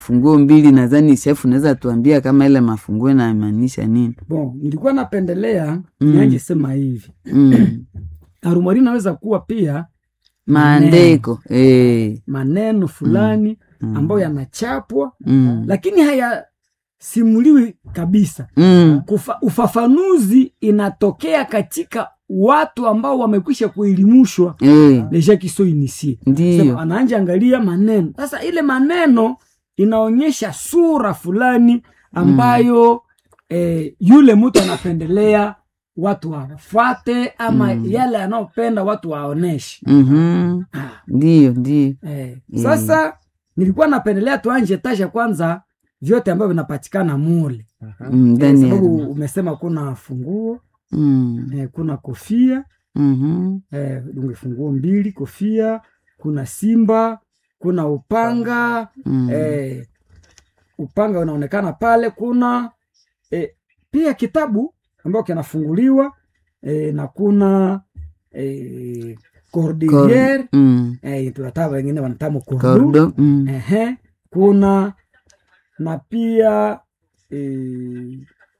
funguo mbili nadhani shefu unaweza tuambia kama ile mafunguo inamaanisha nini bon nilikuwa napendelea Mm. nianje sema hivi mm. arumari inaweza kuwa pia maandiko eh. maneno fulani Mm. ambayo yanachapwa mm. lakini hayasimuliwi kabisa mm. Kufa, ufafanuzi inatokea katika watu ambao wamekwisha kuelimishwa eh. deja kiso inisie ndiyo anaanja angalia maneno sasa ile maneno inaonyesha sura fulani ambayo eh, yule mtu anapendelea watu wafuate ama Mm. yale anaopenda watu waoneshe Mhm. Ah, ndiyo ndiyo eh. Mm. sasa nilikuwa napendelea tuanje tasha kwanza vyote ambavyo vinapatikana mule Mm, eh, ndani ya sababu room. umesema kuna funguo Mm. eh, kuna kofia Mhm. eh, dunge funguo mbili kofia kuna simba kuna upanga Mm. eh, upanga unaonekana pale kuna eh, pia kitabu ambayo kinafunguliwa eh, na kuna eh, cordeliere Kor- mm. eh, tunataka wengine wanatamu kordo Kordo. Mm. Ehe, kuna na pia eh,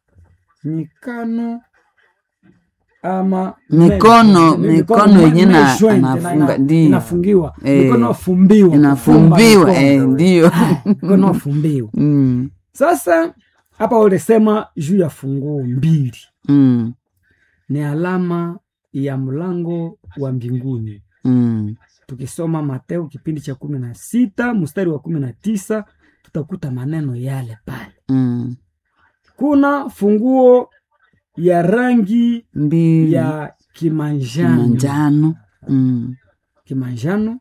mikano ama Mikono- me- mikono me- yenye me- na- joint, anafunga, ina- ina- ndiyo. inafungiwa Eh, mikono fumbiwa inafumbiwa eh, ndiyo mikono fumbiwa Mm. sasa hapa ulisema juu ya funguo mbili Mm. ni alama ya mlango wa mbinguni Mm. tukisoma mateo kipindi cha kumi na sita mstari wa kumi na tisa tutakuta maneno yale pale Mm. kuna funguo ya rangi mbili ya kimanjano manjano Mm. kimanjano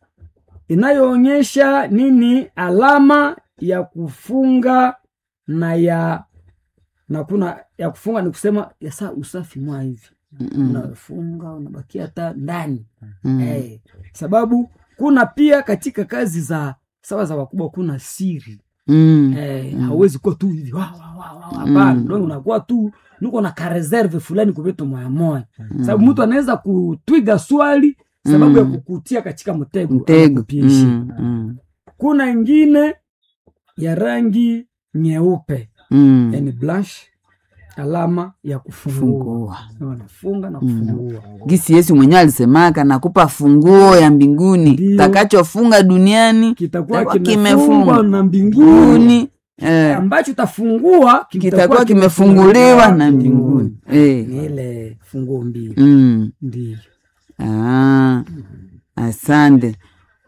inayoonyesha nini alama ya kufunga na ya na kuna ya kufunga ni kusema ya saa usafi mwa hivi Mm. unafunga unabakia hata ndani Mm. Eh, sababu kuna pia katika kazi za sawa za wakubwa kuna siri Mm. eh, Mm. hauwezi kuwa tu hivi wa, wa, wa, wa, wa, hapana Mm. mm. unakuwa tu niko na kareserve fulani kuvitu moya moya sababu mtu anaweza kutwiga swali sababu Mm. ya kukutia katika mtego mtego anakupishi. Mm. Mm. kuna ingine ya rangi nyeupe Mm. yani blush alama ya kufungua fungua wanafunga na Mm. kufungua gisi yesu mwenyewe alisemaka nakupa funguo ya mbinguni Ndiyo. takachofunga duniani kitakuwa Kitakuwa kimefungwa kimefungwa. na mbinguni mbinguni eh, ambacho utafungua kitakuwa kimefunguliwa na mbinguni eh. ni ile funguo mbili mm. ndio ah. asante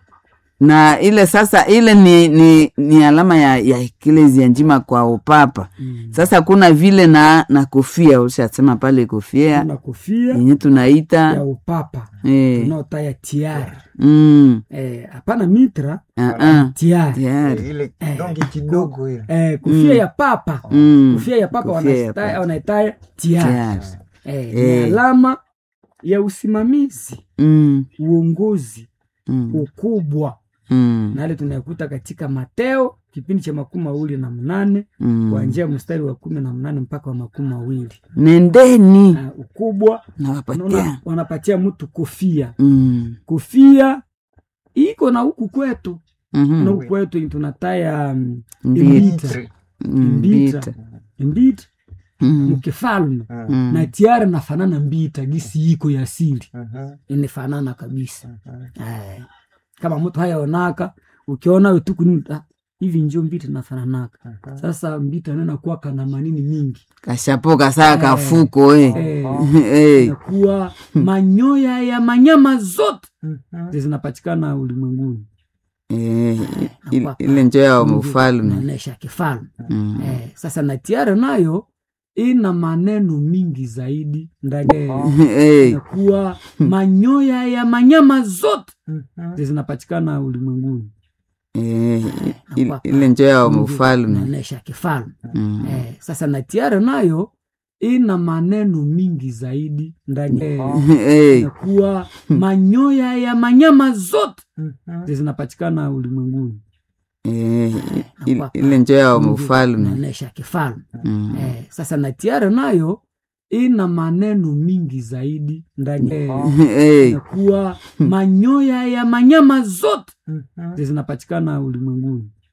na ile sasa ile ni, ni, ni alama ya, ya eklezia njima kwa upapa Mm. sasa kuna vile na na kofia ulishasema pale kofia kuna kofia yenye ya tunaita upapa eh. tunaotaya tiara mm. Eh, hapana mitra ah, ah. tiara tayari ile kidonge kidogo ile eh, kofia Mm. ya papa mm. kofia ya papa Kofia ya wanaita- papa. wanaitaya tiara tayari eh, ni Eh. alama ya usimamizi mm. uongozi mm. ukubwa mm. na yale tunayakuta katika mateo kipindi cha makumi mawili na mnane mm. kuanzia mstari wa kumi na mnane mpaka wa makumi mawili nendeni na ukubwa nawapatia unaona wanapatia mtu kofia mm. kofia iko na huku kwetu na mhm. huku kwetu tunataya mm, Mbita. imbita Mm, Mbita. mbita. imbita Mm. mkifalme Mm. na tiara nafanana mbita gisi iko ya asili Mhm. inafanana kabisa Ay. kama mtu hayaonaka ukiona wetuku hivi njo mbita nafananaka sasa mbita nena kuwaka na manini mingi kashapoka saa Eh. kafuko eh. Eh, Eh. inakuwa manyoya ya manyama zote Mhm. zinapatikana ulimwenguni Eh, il- Nakuwa ile njo ya Mungu mfalme anaonesha kifalme Mm. eh, sasa na tiara nayo ina maneno mingi zaidi ndani Eh. inakuwa manyoya ya manyama zote Mhm. zinapatikana ulimwenguni Eh, il- Nakuwa ile njo ya Mungu mfalme anaonesha kifalme Mm. eh, sasa na tiara nayo ina maneno mingi zaidi ndani Eh. inakuwa manyoya ya manyama zote Mhm. zinapatikana ulimwenguni Eh, il- Nakuwa ile njo ya Mungu mfalme anaonesha kifalme Mm. eh, sasa na tiara nayo ina maneno mingi zaidi ndani Eh. inakuwa manyoya ya manyama zote Mhm. zinapatikana ulimwenguni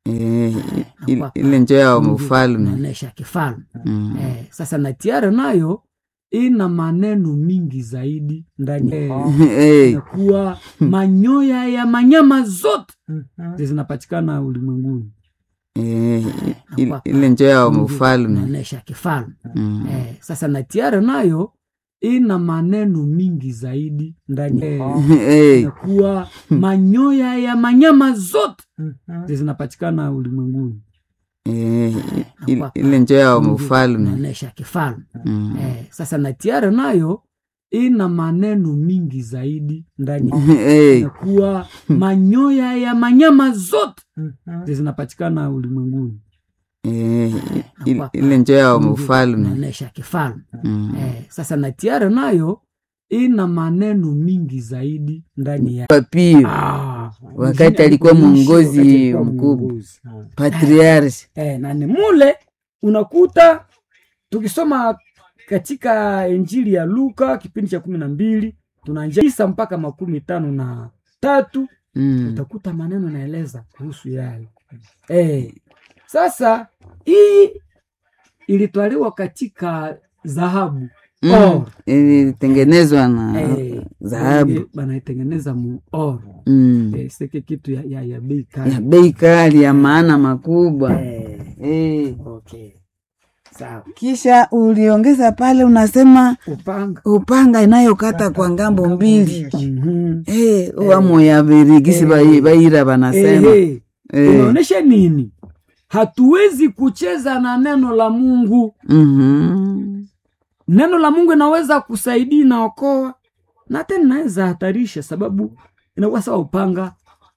Eh, il- Nakuwa ile njo ya Mungu mfalme inaonesha kifalme Mm. eh, sasa na tiare nayo ina maneno mingi zaidi ndani eh, Eh, inakuwa manyoya ya manyama zote zinapatikana ulimwenguni eh, il- Nakuwa ile njo ya Mungu mfalme inaonesha kifalme Mm. eh, sasa na tiare nayo ina maneno mingi zaidi ndani eh, Eh, inakuwa manyoya ya manyama zote zinapatikana ulimwenguni eh, il- Nakuwa ile njo ya Mungu mfalme inaonesha kifalme Mm. eh, sasa na tiare nayo ina maneno mingi zaidi ndani Eh, inakuwa manyoya ya manyama zote zinapatikana ulimwenguni eh, il- Nakuwa ile njo ya Mungu mfalme inaonesha kifalme Mm. eh, sasa na tiare nayo ina maneno mingi zaidi ndani ya Papio Ah, wakati mwingine alikuwa alikuishi mwongozi wakati alikuwa mkubwa. mwongozi. patriarch eh, na ni mule unakuta tukisoma katika injili ya luka kipindi cha kumi na mbili tunaanzia tisa mpaka makumi tano na tatu Mm. utakuta maneno naeleza kuhusu yale eh, sasa hii ilitwaliwa katika dhahabu Mm. Or. ilitengenezwa na eh, dhahabu banaitengeneza mu or Mm. eh, seke kitu ya, ya, ya bei ya kali bei kali ya maana makubwa eh, eh. okay. sawa kisha uliongeza pale unasema upanga upanga inayokata kwa ngambo mbili Mhm. Eh, wamo ya virigisi bai- baira banasema Ehe, Eh. inaonyesha nini hatuwezi kucheza na neno la mungu Mhm. neno la mungu inaweza kusaidia inaokoa na tena inaweza hatarisha sababu inakuwa sawa upanga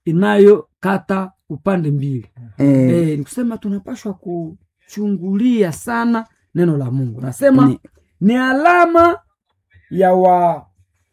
inayokata upande mbili Eh, e, ni kusema tunapashwa kuchungulia sana neno la mungu nasema Ni- ni, alama ya wa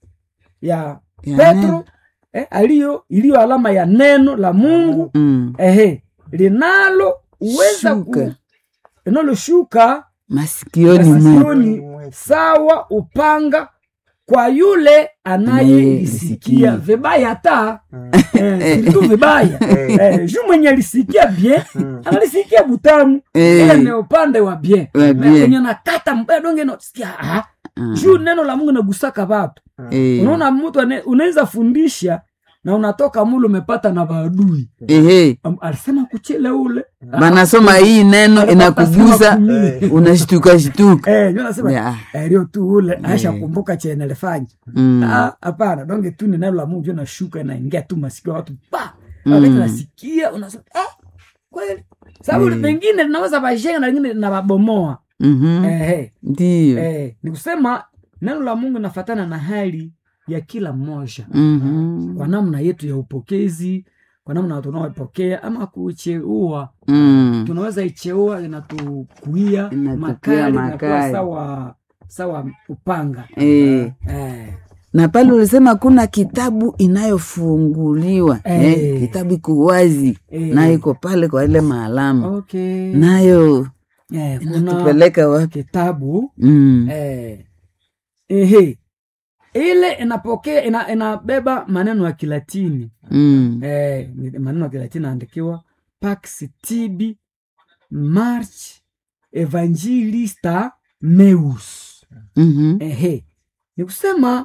ya ya petro neno. eh, aliyo iliyo alama ya neno la mungu Mm. ehe linalo uweza ku Shuka. linaloshuka masikioni mwe masikioni sawa upanga kwa yule anayelisikia Anayelisikia. vibaya ta eh, siritu vibaya eh, ju mwenye alisikia bien analisikia butamu Eh. ile ni upande wa bien Wa Na bien. kwenye nakata mbaya donge nasikia ah, Ah. juu neno la mungu nagusaka watu Eh. unaona mtu ane- unaweza fundisha na unatoka mule umepata na maadui Ehe. Am- alisema kuchele ule banasoma hii neno inakugusa unashtuka shtuka Eh, ndio nasema Ya. eh, leo tu ule aisha kumbuka chenye alifanya Mm. Ah, hapana donge tu ni neno la mungu nashuka inaingia tu masikio ya watu pa Mm. wakati nasikia unasema ah, kweli sababu Mm. pengine linaweza vajenga na lingine linawabomoa Mhm. eh, eh, ndiyo eh, ni kusema neno la mungu inafatana na hali ya kila mmoja Mhm. kwa namna yetu ya upokezi kwa namna tunaoipokea ama kucheua Mm. tunaweza icheua inatukuia Inatukuia makali inakuwa makali. sawa sawa upanga Eh. eh, na pale ulisema kuna kitabu inayofunguliwa Eh. eh, kitabu iko wazi Eh. nayo iko pale kwa ile maalama okay. nayo eh, kuna inatupeleka wapi kitabu mm. eh, ehe ile inapokea ina, inabeba maneno ya kilatini Mm. eh, ni maneno ya kilatini naandikiwa pax tibi march evangelista meus Mhm. ehe ni kusema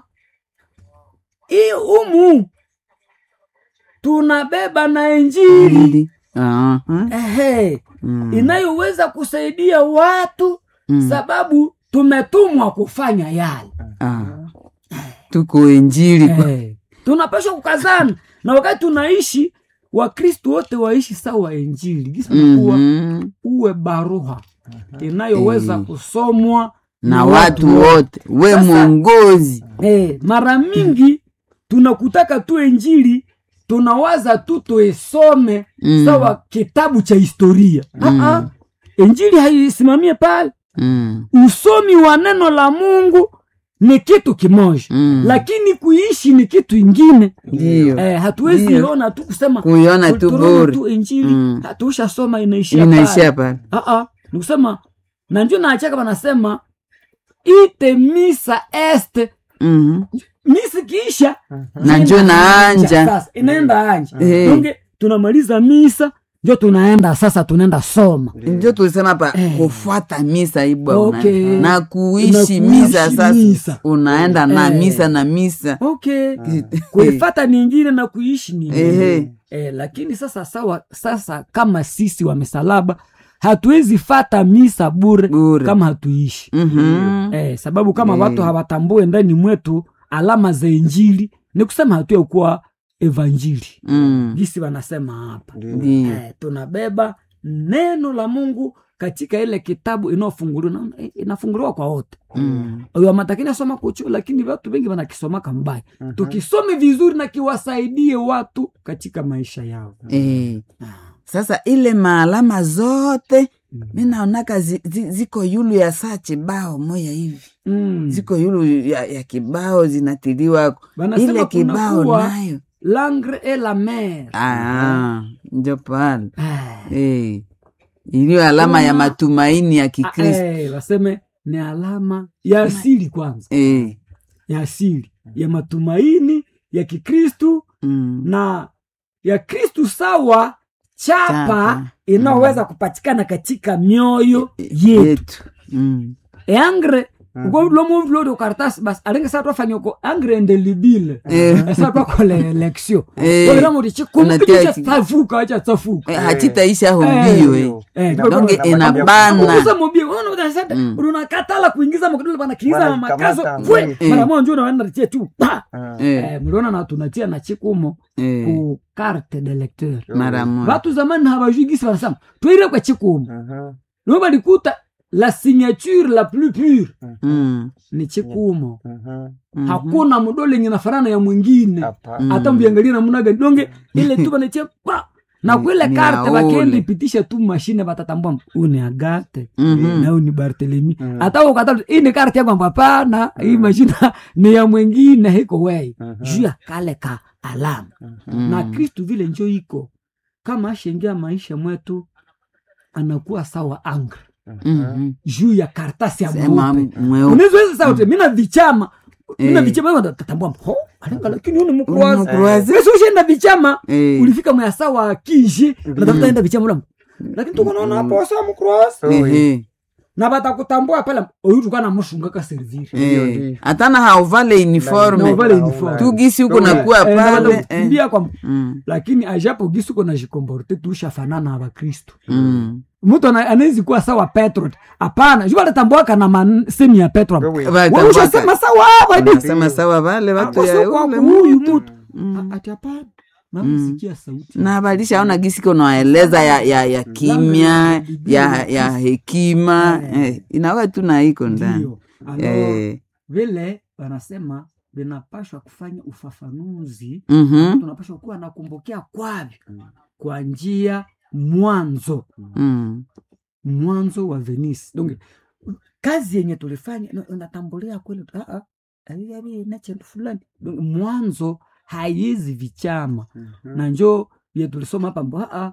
hii umu tunabeba na injili Ndi. Aha. ehe Mm. inayoweza kusaidia watu Mm. sababu tumetumwa kufanya yale Ah. tuko injili Eh, tunapashwa kukazana na wakati tunaishi wakristu wote waishi sawa injili gisa nakuwa Mhm. uwe baruha inayoweza Eh. kusomwa na watu wote we Sasa- mwongozi eh, mara mingi tunakutaka tu injili tunawaza tu tuisome Mm. sawa kitabu cha historia Mm. Ah-ah. injili haisimamie pale Mm. usomi wa neno la mungu ni kitu kimoja Mm. lakini kuishi ni kitu ingine ndiyo eh, hatuwezi Ndiyo. ona tu kusema kuiona tu tunaona bure tu injili Mm. hatushasoma inaishia inaishia pale pale ni kusema na njo naachaka wanasema ite misa este Mhm. misi kiisha na njo naanja sasa inaenda anja Eh. donge tunamaliza misa njo tunaenda sasa tunaenda soma njo tulisema hapa Eh. kufuata misa ibwa Okay. una, na Na kuishi kuishi misa sasa misa. unaenda na Eh. misa na misa okay kuifata ningine na kuishi ningine Ehe. eh, lakini sasa sawa sasa kama sisi wa misalaba hatuwezi fata misa bure, Bure. kama hatuishi Mhm. eh, sababu kama Eh. watu hawatambue ndani mwetu alama za injili ni kusema hatuya kuwa evanjili Mm. gisi wanasema hapa Ndiyo. eh, tunabeba neno la mungu katika ile kitabu inayofunguliwa na- inafunguliwa kwa wote Mm. Uyo matakini asoma kuchu lakini watu wengi wanakisomaka mbaya tukisome vizuri na kiwasaidie watu katika maisha yao Eh. Ah. sasa ile maalama zote Mm. mi naonaka zi, zi, ziko yulu ya saa chibao moya hivi Mm. ziko yulu ya, ya kibao zinatiliwa Wanasema ile kibao kunakuwa nayo langre et la mer Ah, njo pale Ah. eh. iliyo alama ya Kuna- matumaini ya Ah, kikristo eh, waseme ni alama ya asili kwanza eh. ya asili ya matumaini ya kikristu mm. na ya kristu sawa chapa, Chapa. inayoweza kupatikana katika mioyo yetu yetu mm. eangre uko lomo vlodo karatasi basi alenge sa twafanya uko angre ndelibile Eh. esa twakola eleksio Eh. koleramodi Unatia chikumpicha chi- tsafuka acha tsafuka eh, hachitaisha ho Eh. mbio eh. Eh, donge inabana kuuza mobile wana utasema Mm. unakatala kuingiza makidole bana kiiza Bana makazo kamata, kwe mm. mara moja unaenda tie tu pa eh. eh mliona na tunatia na chikumo eh. ku carte de lecteur mara moja watu zamani hawajui gisi wanasema twire kwa chikumo no balikuta la signature la plus pure mm. ni chikumo Mhm. hakuna mdole yenye nafanana ya mwingine hata mbiangalia namna gani donge ile tu banatia pa na Ni- kwile ni karte aole. bakendi ipitisha tu mashine batatambua huu ni agate Mhm. na huu ni bartelemi Mm. hata ukata hii ni karte yangu hapana hii mashine ni ya mwingine hiko wei juu ya kale ka alama Mm. na kristu vile njo iko kama ashengia maisha mwetu anakuwa sawa angre Mhm. juu ya kartasi ya Sema mweupe mweupe unaweza sauti mina vichama mina Eh. vichama tatambua ho alenga lakini huu ni Una mkroazi mkroazi. wewe ushaenda vichama Eh. ulifika mwasa wa kinji natafuta enda vichama ula lakini tuko naona hapo sa mkroazi Ehe. na batakutambua pale oyu tuka na mushunga ka servir Eh. hatana hauvale na uniforme uvale uniform tu gisi huko Ndio. nakuwa Eh, na pale eh. batakukimbia kwa Mm. lakini ajapo gisi uko na jikomporte tushafanana na bakristo Mm. mtu ana- anawezi kuwa sawa petro hapana juu atatambuaka na masemi ya petro Watu Wewe ushasema waka- sawa hapa wanasema sawa vale watu ya kwa ule huyu mtu. mtu Mm. ati hapana namsikia sauti na balishaona gisi konaeleza ya, ya, ya kimya ya, ya hekima eh, inawa tu na iko ndani ndio Alors, eh. vile wanasema vinapashwa kufanya ufafanuzi mhm, tunapashwa kuwa nakumbukea kwavyo kwa njia mwanzo mm. mwanzo wa venisi donc kazi yenye tulifanya na- unatambulia kweli ah, ah, ali- ali, na chendu fulani Donc, mwanzo haizi vichama na njo ye tulisoma hapa mbo ah, ah,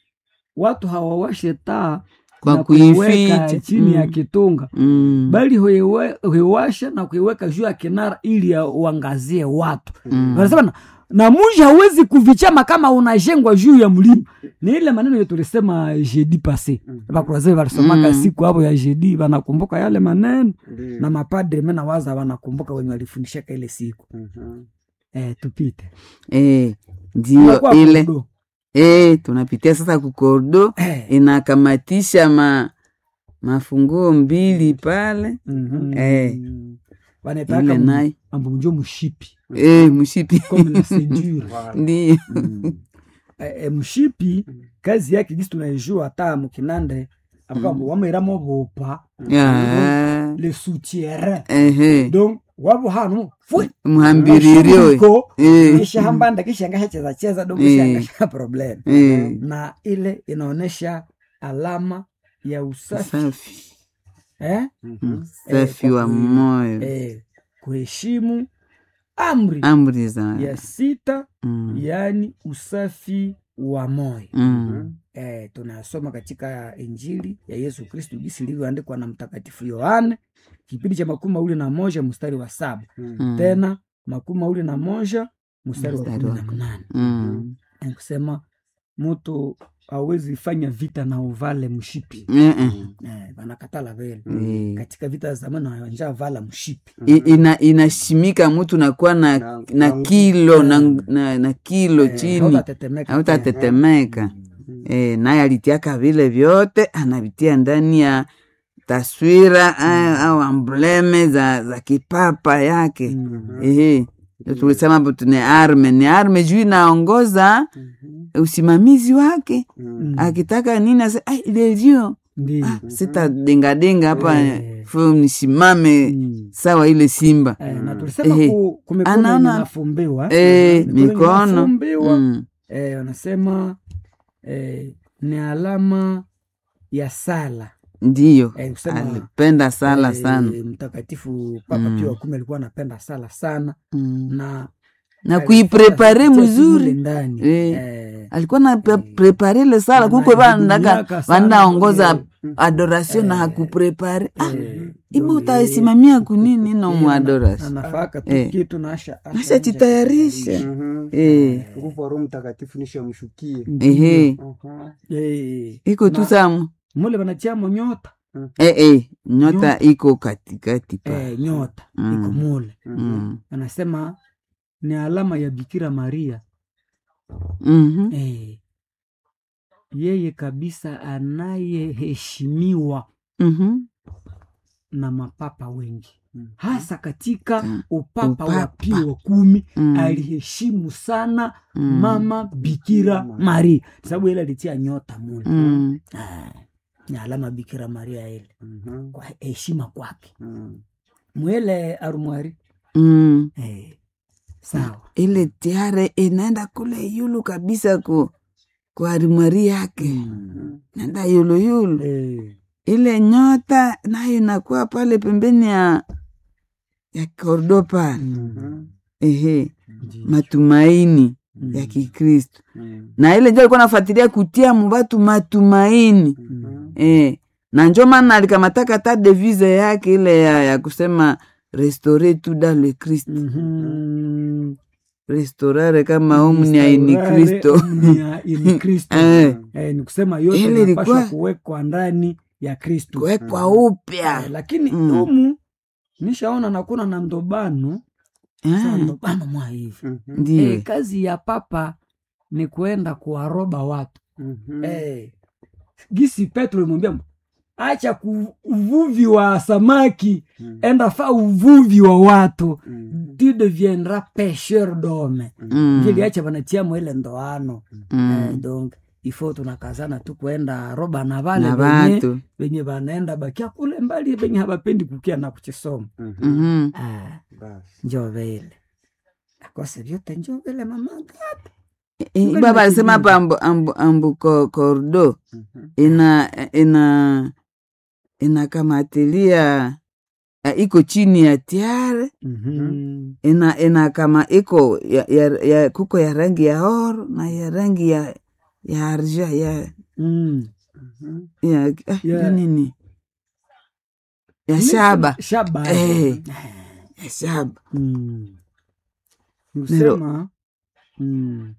watu hawawashe taa Kwa na kuiweka kuificha. chini ya Mm. kitunga Mm. bali huiwe- huiwasha na kuiweka juu ya kinara ili ya uangazie watu Mm. wanasema na, na muji hawezi kuvichama kama unajengwa juu ya mlima ni ile maneno ye tulisema jeudi passe bakuraze walisomaka Mm. siku hapo ya jeudi wanakumbuka yale maneno na mapadre mena waza wanakumbuka wenye walifundishaka ile siku eh, tupite Eh, ndio Unakuwa ile kudo. eh, tunapitia sasa kukordo Eh, inakamatisha ma mafunguo mbili pale mhm. eh. Wanaitaka ile mu- naye mambo njo mshipi eh, mshipi comme la ceinture ndio Eh, eh, mshipi kazi yake gisi tunaijua hata mukinande abakambo wamairamo bopa Ah, le soutien ehe donc wabo hano fwe muhambiririo Shughuliko, eh, kisha hambanda kisha ngasha cheza cheza dogo Eh. shangasha problem eh, na ile inaonyesha alama ya usafi safi eh? safi wa moyo Eh, kuheshimu amri amri za ya sita mm, yaani usafi wa moyo mm, eh, tunasoma katika injili ya yesu kristu jinsi ilivyoandikwa na mtakatifu yohane kipindi cha makumi mawili na moja mstari wa saba mm, tena makumi mawili na moja mstari wa Mstari kumi wa na mnane mm, kusema mtu hawezi fanya vita na uvale mshipi Eh, eh. eh, banakatala vele Eh. katika vita za zamani wanja vala mshipi I- ina inashimika mtu nakuwa na, Na- na na- kilo na, na, na kilo Eh, chini hautatetemeka hautatetemeka e, naye alitiaka vile vyote anavitia ndani ya taswira eh, au ambleme za, za kipapa yake Mhm. ehe Ndio tulisema hapo tune arme ni arme juu inaongoza usimamizi wake Mm. akitaka nini ase "Ai, lelio Ndiyo. ah, sitadengadenga hapa Eh. fu nisimame Mm. sawa ile simba Eh, na tulisema Ehe. ku- kumikono Anaona- yenye inafumbiwa Eh, Mikono yenye mikono inafumbiwa, Mm. eh, wanasema eh, ni alama ya sala ndiyo eh, kusema alipenda sala eh, sana mtakatifu papa Mm. pio wa kumi alikuwa anapenda sala sana Mm. na na alifanya kuiprepare vitu mule mzuri ndani Eh. eh, alikuwa na pre- Eh. prepare ile sala kukwe Anajibumiaka vandaga sana vandaongoza kwenye- adoration na Eh. hakuprepare ah, eh, ibo donc, utaisimamia kunini no eh, mu ana- adoration anafaka tu Eh. kitu na asha- asha- ashajitayarisha eh, nguvu wa roho mtakatifu nishamshukie ehe Eh, iko tu na- samu mule wanatiamo nyota eh, eh, nyota iko katikati pa eh, nyota Mm. iko mule Mm. anasema ni alama ya bikira maria Mhm. eh, yeye kabisa anayeheshimiwa Mhm. na mapapa wengi Mm. hasa katika Mm. upapa, wa Upapa. pio wa kumi Mm. aliheshimu sana Mm. mama bikira Mm. maria sababu ile alitia nyota mule Mm. Ah, ni alama bikira maria ile Mhm. kwa heshima kwake Mm. mwele arumwari Mm. eh, sawa ile tiare inaenda kule yulu kabisa ku kwa arimari yake Mhm. naenda yulu yulu eh, ile nyota nayo inakuwa pale pembeni ya ya kordo pale mm, Mhm. ehe ndi- matumaini mm, ya kikristo Mm. na ile njo alikuwa nafuatilia kutia mubatu matumaini Mhm. eh, na njo maana alikamataka ta devise yake ile ya, ya kusema restore tu dans le christ mhm. restaurare kama omnia in Restaurare kristo omnia in Kristo. Eh, Eh, ni kusema yote Ile inapaswa ilikuwa- kuwekwa ndani ya Kristo kuwekwa Mm. upya Eh, lakini Mm. humu nishaona nakuna na ndobano Sasa Ah, ndobano mwa hivi Mhm. ndiyo eh, kazi ya papa ni kuenda kuwaroba watu Mhm. eh, gisi Petro imwambia acha ku- uvuvi wa samaki Mhm. enda fa uvuvi wa watu Mhm. tu deviendra pêcheur d'homme Mm, vile acha vanatiamo ile ndoano mm. eh, donc ifo tunakazana tu kuenda roba na vale na venye vatu venye vanaenda bakia kule mbali venye habapendi kukia na kuchisoma Mhm. Mhm. ah, Basi. njo vile akose vyote njo vile mamaka Eh, Ngali baba alisema nakimbia. hapa ambu, ambu, ambu ko- kordo Mhm. ina ina inakamatilia eh, iko chini ya tiare Mhm. ina ina kama iko ya, ya, ya kuko ya rangi ya oro na ya rangi ya ya arja ya Mm. Mhm. ya, ah, Ya- ya nini ya Ni shaba shaba Eh. ya shaba Mm. nikusema mm.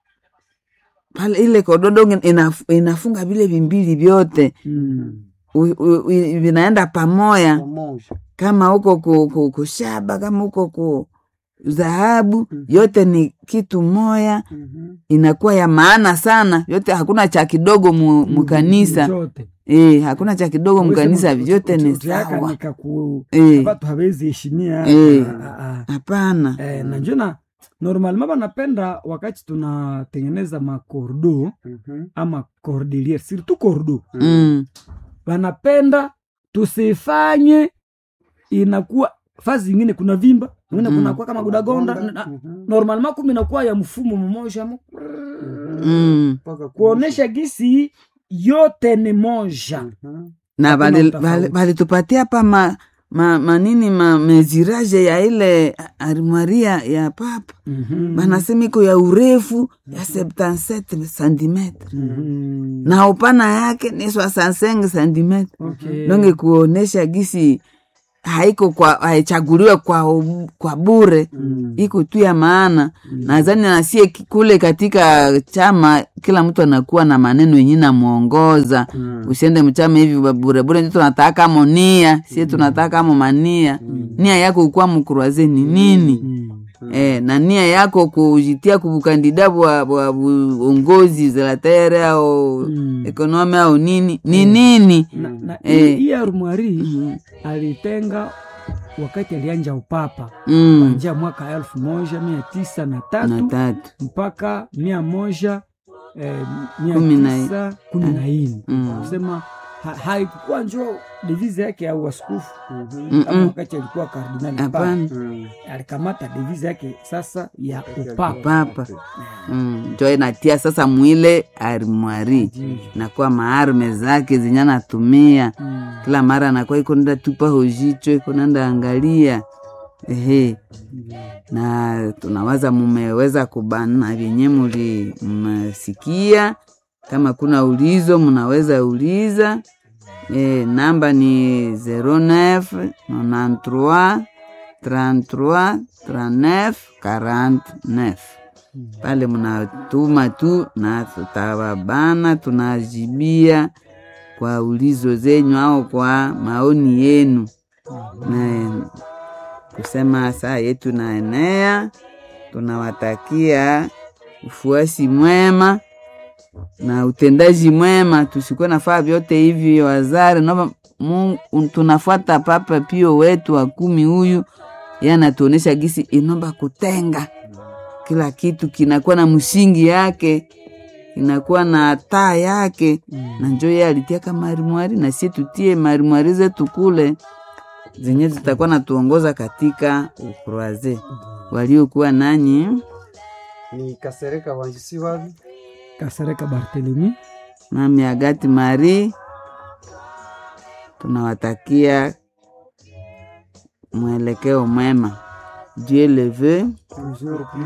pale ile kododo inaf, inafunga vile vimbili vyote Mm. u- u- u- vinaenda pamoja Pamoja. kama huko ku, ku, kushaba kama huko ku dhahabu Mhm. yote ni kitu moya Mhm. inakuwa ya maana sana yote hakuna cha kidogo mu, mukanisa Zote. e, hakuna cha kidogo mukanisa Uwezi vyote uti- ni uti- utiaka sawa nikaku- Eh. watu hawezi heshimia Eh. Ah, ah, ah. hapana Eh, na njona normalement banapenda wakati tunatengeneza makordo Mhm. ama cordelier surtout kordo mm. wanapenda tusifanye inakuwa fazi zingine kuna vimba ingine Mm. kunakuwa kama gudagonda na- Mhm. normalement kumi inakuwa ya mfumo mmoja mo- Mhm. Mm. Mpaka kuonesha gisi yote ni moja Mhm. na Hakuna bali- utofauti. bali- balitupatia pa ma, ma, manini ma meziraje ya ile armaria ya papa Mhm. banasema iko ya urefu ya 77 centimetre Mhm. na upana yake ni 65 centimetre Okay. donge kuonesha gisi haiko kwa haichaguliwe kwa, u- kwa bure iko tu ya maana nadhani nasie ki- kule katika chama kila mtu anakuwa na maneno yenye namwongoza usiende mchama hivi ba- burebure ndio tunataka mo nia sie tunataka mo mania nia yako ukuwa mkuraze ni nini Eh, na nia yako kujitia kubukandida bwa bwa uongozi zelatere au Mm. ekonomi au nini ni nini na, na Eh. hii arumwari alitenga wakati alianja upapa mm. kuanzia mwaka elfu moja mia tisa na na tatu tatu mpaka mia moja eh, mia Kumi na- tisa kumi na nne Mm. kusema ha, haikuwa njo devize yake ya uaskofu Mm-mm. kama wakati alikuwa kardinali papa hapana alikamata devize yake sasa ya upapa papa mm. njo inatia sasa mwile arimwari nakuwa maarme zake zenye anatumia Mm. kila mara anakuwa iko nenda tupa hojicho iko nenda angalia ehe na tunawaza mumeweza kubana vyenye muli mmesikia kama kuna ulizo mnaweza uliza e, namba ni 09 93 33 39 49 pale mnatuma tu na tutawabana tunajibia kwa ulizo zenyu au kwa maoni yenu na kusema saa yetu naenea tunawatakia ufuasi mwema na utendaji mwema tusikuwe nafaa vyote hivi wazari nova Mungu tunafuata papa pio wetu wa kumi huyu ye anatuonesha gisi inomba kutenga kila kitu kinakuwa na msingi yake kinakuwa na taa yake na njo ye alitiaka marimwari na sie tutie marimwari zetu kule zenye zitakuwa natuongoza katika ukroaze waliokuwa nanyi ni kasereka wanjisi wavi kasereka bartelemi mami agati mari tunawatakia mwelekeo mwema dieu le veut toujours